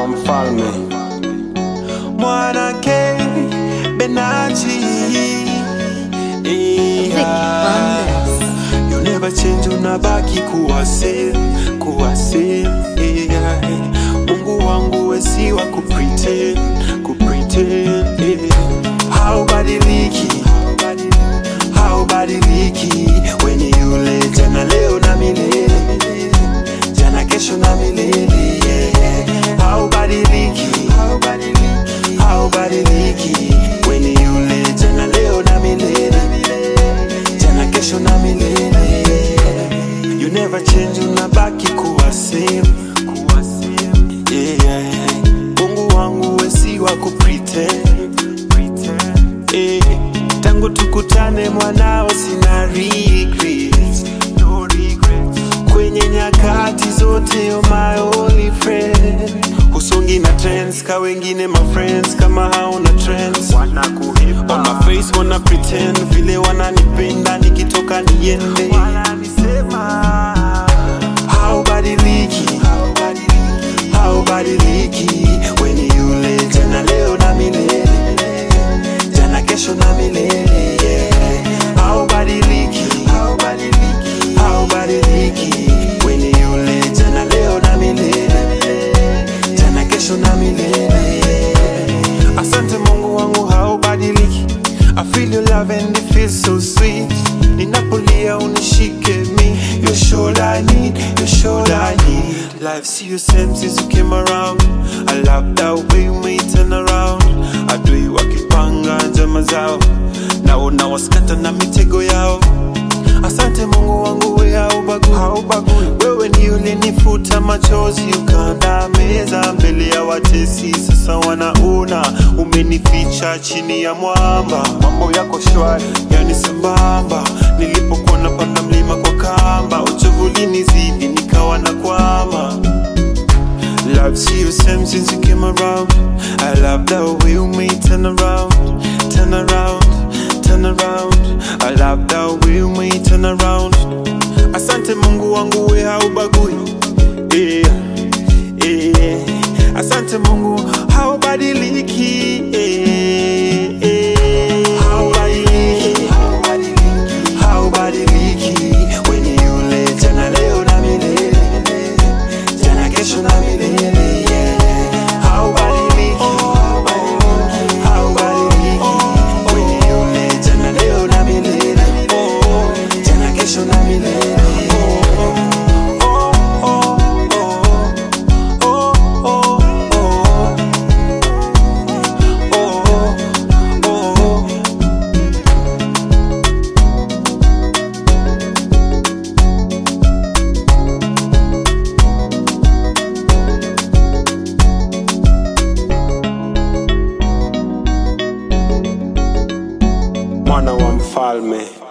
wa mfalme mwanake Benachi yeah. You never change, unabaki kuwa same, kuwa same yeah. Mungu wangu wesi wa kupretend, kupretend yeah. Haubadiliki, haubadiliki When yule jana leo na milele jana kesho na milele yeah. Haubadiliki, haubadiliki When yule jana leo na milele jana kesho na milele You never change, unabaki kuwa same, kuwa same yeah. Mungu wangu wesi wa kupretend, pretend eh. Tangu tukutane mwanao sina regrets, no regrets. Kwenye nyakati zote you're my only friend Husongi na trends ka wengine my friends kama hauna trends On my face wana pretend vile wananipenda nikitoka niende Haubadiliki, haubadiliki When yule jana leo na milele jana kesho na milele yeah. Haubadiliki, haubadiliki When yule jana leo na milele jana kesho na milele Asante Mungu wangu haubadiliki I feel your love and it feels so sweet Ninapolia unishike me You're sure I need, you're sure I need Life see you same since you came around I love that way you may turn around Adui wakipanga njama zao Naona waskata na mitego yao Asante Mungu wangu we haubagui, haubagui. Wewe ni ulinifuta machozi ukanda meza mbele ya watesi, sasa wanaona umenificha chini ya mwamba. Mambo yako shwari, yani sambamba. Nilipokuwa napanda mlima kwa kamba, uchovu ulinizidi nikawa na kwama. Love see you same since you came around. I love the way you made turn around, turn around, turn around. I love the way you made turn around. Asante Mungu wangu we haubagui. Yeah, yeah. Asante Mungu haubadiliki. Yeah, yeah. Haubadiliki, haubadiliki. When yule jana leo na milele jana kesho na milele yeah. Haubadiliki, haubadiliki When yule jana leo na milele jana kesho na milele Oh, oh, oh, oh, oh, oh, oh, oh, oh. mwana wa mfalme